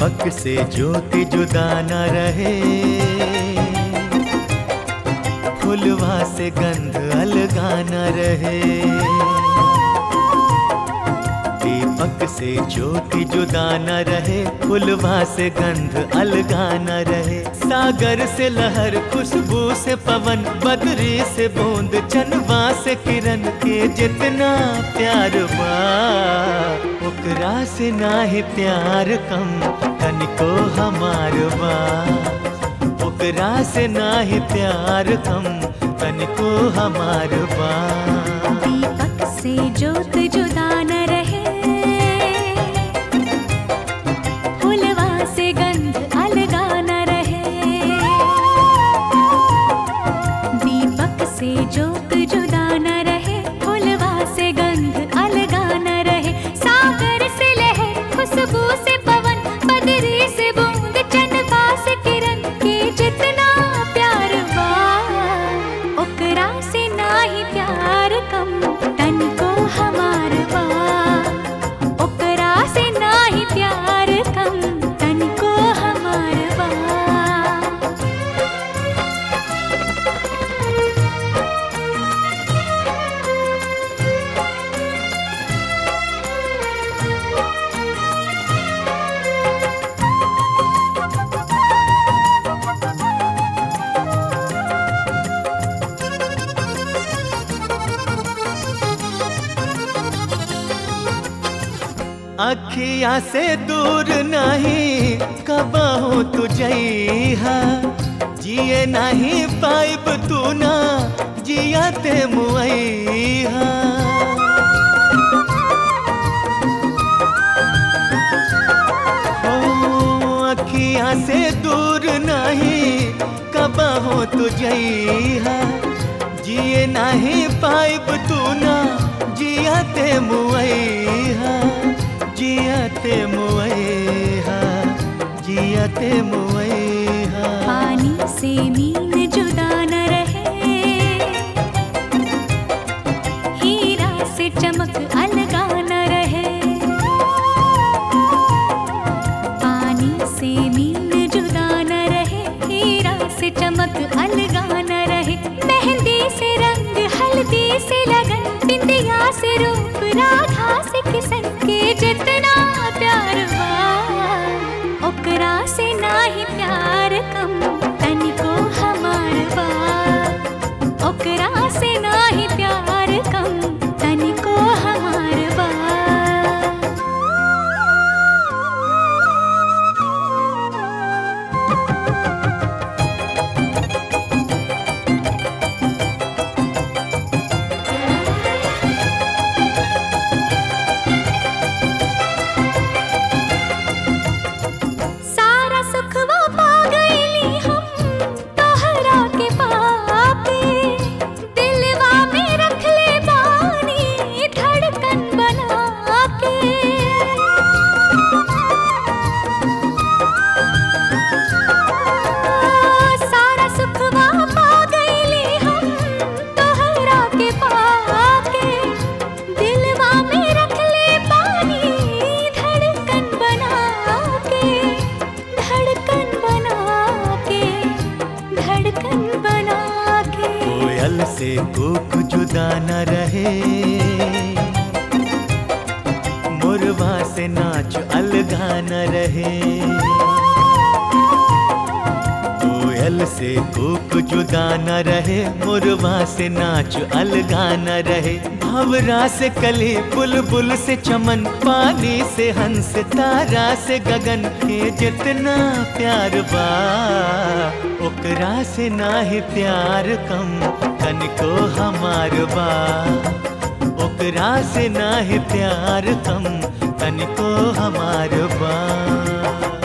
दीपक से ज्योति जुदा न रहे फुलवा से गंध अलगा न रहे दीपक से ज्योति जुदा न रहे फुलवा से गंध अलगा न रहे सागर से लहर खुशबू से पवन बदरी से बूंद चनवा से किरण के जितना प्यार बा ओकरा से नाही प्यार कम तनिको हमार बा ओकरा से नाही प्यार कम तनिको हमार बा दीपक से ज्योत जुदा न रहे फुलवा से गंध अलगा न रहे दीपक से ज्योत जुदा न रहे फुलवा से गंध अलगा न रहे सागर से लहर खुशबू से पवन बदरी से बूंद चंदा से किरण के जितना प्यार बा ओकरा से नाही प्यार कम तन को हमार बा ओकरा से नाही प्यार कम तन को हमार बा अखिया से दूर नहीं कबहू तुझैहा जिए नहीं पाइब तू ना जियाते मुआइहा ओ अखिया से दूर नहीं कबहू तुझैहा जिए नहीं पाइब तू ना जियाते मुआइहा जियाते मुआइहा जियाते मुआइहा पानी से मीन जुदा न रहे हीरा से चमक अलगा न रहे पानी से मीन जुदा न रहे हीरा से चमक अलगा न रहे मेहंदी से रंग हल्दी से लगन बिंदिया से रूप राधा से किसन के जितना प्यार बा ओकरा से नाही प्यार कम तनिको हमार बा ओकरा से नाही प्यार कम तनिको हमार बा सारा सुखवा पा गईली हम तोहरा के पाके दिलवा में रख ले बानी धड़कन बना के सारा सुखवा पा गईली हम तोहरा के पाके दिलवा में रख ले पानी धड़कन बना के धड़कन बना के धड़कन बना के कोयल से कोक जुदा न रहे मुरवा से नाच अलगा न रहे कोयल से कोक जुदा न रहे मुरवा से नाच अलगा न रहे भवरा से कली बुलबुल से चमन पानी से हंस तारा से गगन के जितना प्यार बा ओकरा से नाही प्यार कम तनिको हमार बा ओकरा से नाही प्यार कम तनिको हमार बा